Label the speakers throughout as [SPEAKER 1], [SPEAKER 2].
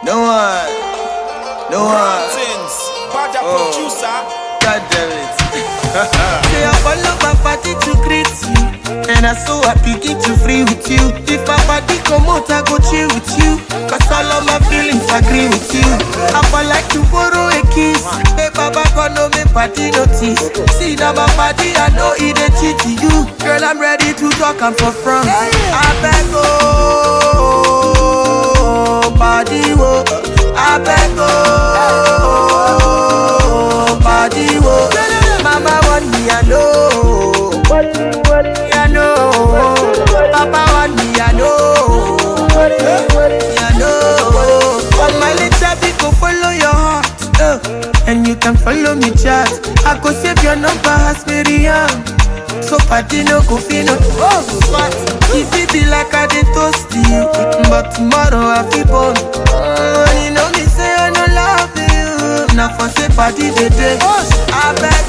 [SPEAKER 1] No one. No one.
[SPEAKER 2] Things. Bad
[SPEAKER 1] Oh.
[SPEAKER 2] producer.
[SPEAKER 1] God damn it.
[SPEAKER 3] Say I follow my party to greet you And I so happy get to free with you If my party come out I go chill with you Cause all of my feelings agree with you I for like to borrow a kiss Hey baba gonna make party notice See now my party I know it a cheat to you Girl I'm ready to talk I'm for front I beg oh Body wo I beg oh Body wo Mama want me I know I know Papa want me I know I know All my little people follow your heart uh, And you can follow me chat I go save your number as Miriam So party no go fit no Oh, but If it be like I dey toast you But tomorrow I feel born uh, You know me say I no love you Now for say party dey dey I beg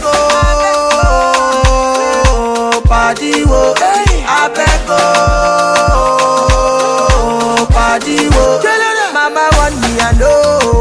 [SPEAKER 3] oh Party wo I beg oh Party wo Mama want me I know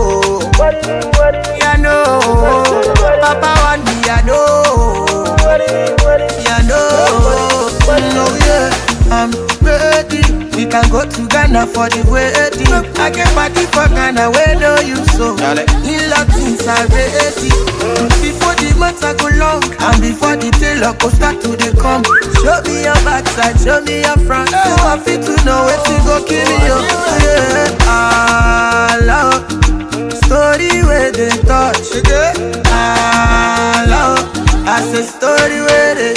[SPEAKER 3] I know Papa want me I know yeah, no, no, yeah, I'm ready. We can go to Ghana for the wedding. I can party for Ghana where no you so.
[SPEAKER 1] Dale.
[SPEAKER 3] In Latins are ready. Before the months I go long, and before the tailor go start to dey come. Show me your backside, show me your front. So I fit to know where to go kill you. Yeah, I love story where they touch. I love. I say story where they